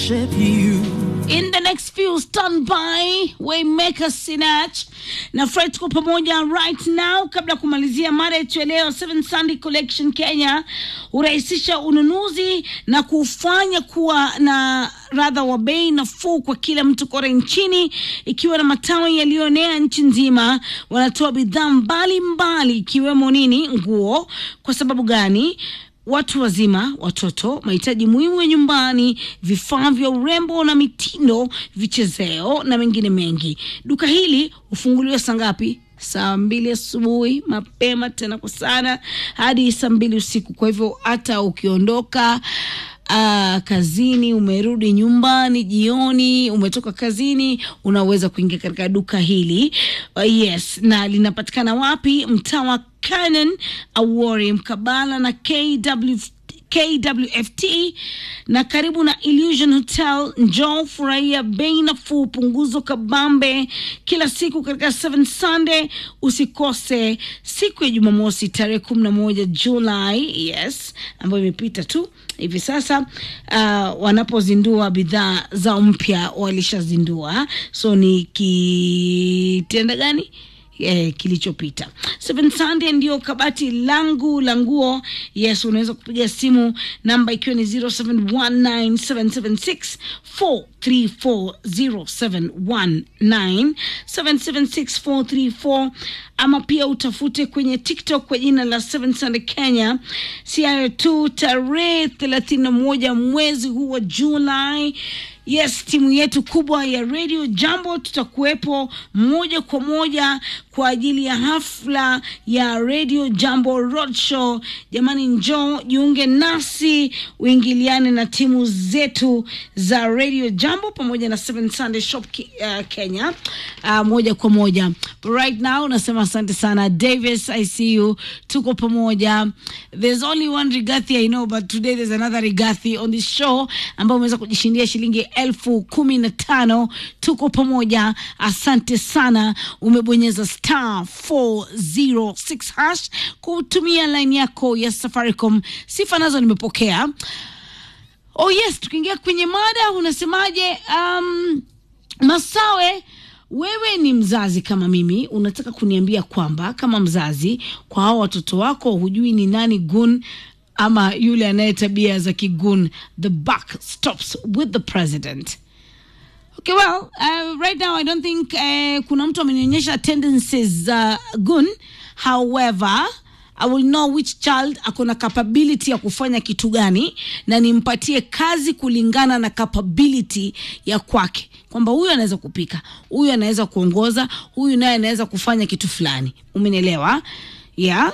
In the next few stand by Waymaker Sinach na Fred tuko pamoja right now. Kabla ya kumalizia mada yetu ya leo, Seven Sunday Collection Kenya hurahisisha ununuzi na kufanya kuwa na radha wa bei nafuu kwa kila mtu kote nchini, ikiwa na matawi yaliyoenea nchi nzima. Wanatoa bidhaa mbalimbali ikiwemo nini, nguo. Kwa sababu gani? watu wazima, watoto, mahitaji muhimu ya nyumbani, vifaa vya urembo na mitindo, vichezeo na mengine mengi. Duka hili hufunguliwa saa ngapi? Saa mbili asubuhi mapema, tena kwa sana hadi saa mbili usiku. Kwa hivyo hata ukiondoka Uh, kazini umerudi nyumbani jioni, umetoka kazini, unaweza kuingia katika duka hili uh, yes. Na linapatikana wapi? Mtaa wa Canaan Awori, mkabala na KW KWFT na karibu na Illusion Hotel. Njoo furahia bei nafuu, punguzo kabambe kila siku katika Seven Sunday. Usikose siku ya Jumamosi tarehe kumi na moja Julai, yes, ambayo imepita tu hivi sasa. Uh, wanapozindua bidhaa zao mpya, walishazindua, so ni kitenda gani Eh, kilichopita. Seven Sunday ndio kabati langu la nguo. Yes, unaweza kupiga simu namba ikiwa ni 0719776434 0719776434 ama pia utafute kwenye TikTok kwa jina la Seven Sunday Kenya. Si hayo tu, tarehe 31 mwezi huu wa Julai Yes, timu yetu kubwa ya Radio Jambo tutakuwepo moja kwa moja kwa ajili ya hafla ya Radio Jambo Roadshow. Jamani, njoo jiunge nasi, uingiliane na timu zetu za Radio Jambo pamoja na Seven Sunday Shop uh, Kenya uh, moja kwa moja. But right now nasema asante sana Davis, I see you, tuko pamoja. There's only one Rigathi I know, but today there's another Rigathi on this show ambao umeweza kujishindia shilingi elfu kumi na tano. Tuko pamoja, asante sana. Umebonyeza star 406 hash kutumia line yako ya Safaricom. Sifa nazo nimepokea. Oh yes, tukiingia kwenye mada, unasemaje? Um, Masawe, wewe ni mzazi kama mimi, unataka kuniambia kwamba kama mzazi, kwa hao watoto wako hujui ni nani gun ama yule anaye tabia za kigun. The buck stops with the president. Okay, well, uh, right now I don't think uh, kuna mtu amenionyesha tendencies za uh, gun. However, I will know which child ako na capability ya kufanya kitu gani na nimpatie kazi kulingana na capability ya kwake, kwamba huyu anaweza kupika, huyu anaweza kuongoza, huyu naye anaweza kufanya kitu fulani. Umenielewa? Yeah.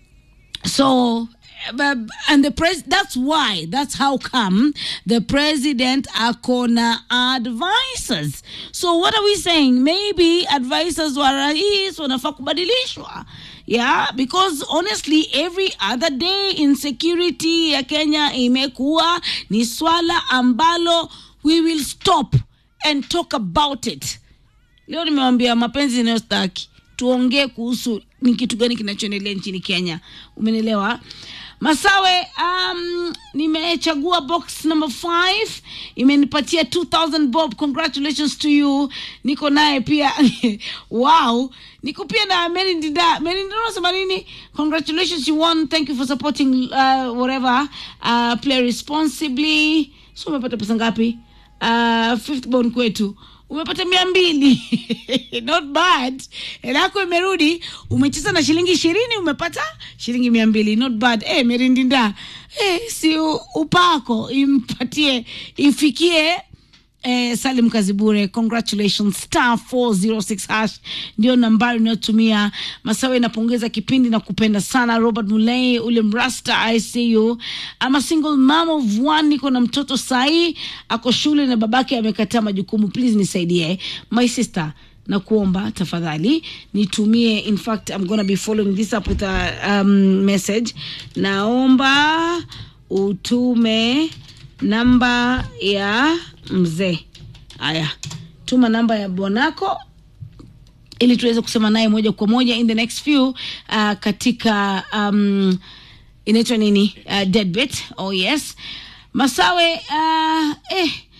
So but, and the pres that's why that's how come the president akona advisors so what are we saying maybe advisors wa rais wanafaa kubadilishwa yeah because honestly every other day insecurity ya kenya imekuwa ni swala ambalo we will stop and talk about it leo nimewambia mapenzi inayostaki tuongee kuhusu ni kitu gani kinachoendelea nchini kenya umenielewa Masawe, um, nimechagua box number 5 imenipatia 2000 bob. Congratulations to you. Niko naye pia wow, niko pia na Mary Ndida. Mary Ndida unasema nini? Congratulations you won. Thank you for supporting uh, whatever uh, play responsibly. So umepata pesa ngapi? Uh, fifth born kwetu umepata mia mbili not bad. Hela yako imerudi, umecheza na shilingi ishirini umepata shilingi mia mbili not bad. Eh, Merindinda eh, si upako impatie ifikie Eh, Salim Kazibure, congratulations. Star 406 hash ndio nambari unayotumia. Masawe, napongeza kipindi na kupenda sana. Robert Mulei, ule mrasta, I see you. I'm a single mom of one, niko na mtoto sahi ako shule na babake amekataa majukumu. Please nisaidie my sister na kuomba tafadhali nitumie. In fact I'm gonna be following this up with a um, message. Naomba utume namba ya mzee. Haya, tuma namba ya bwanako ili tuweze kusema naye moja kwa moja in the next few uh, katika um, inaitwa nini uh, deadbet. Oh yes, Masawe uh, eh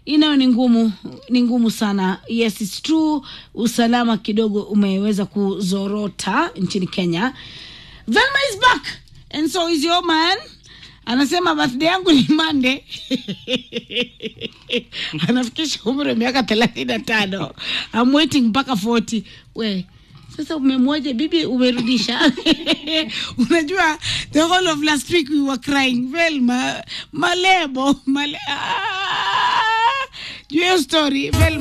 inayo ni ngumu ni ngumu sana yes it's true usalama kidogo umeweza kuzorota nchini kenya velma is back and so is your man anasema birthday yangu ni mande anafikisha umri wa miaka thelathini na tano I'm waiting mpaka 40 we sasa umemwoja bibi umerudisha unajua the whole of last week we were crying velma malebo male ah, juu ya hiyo story velma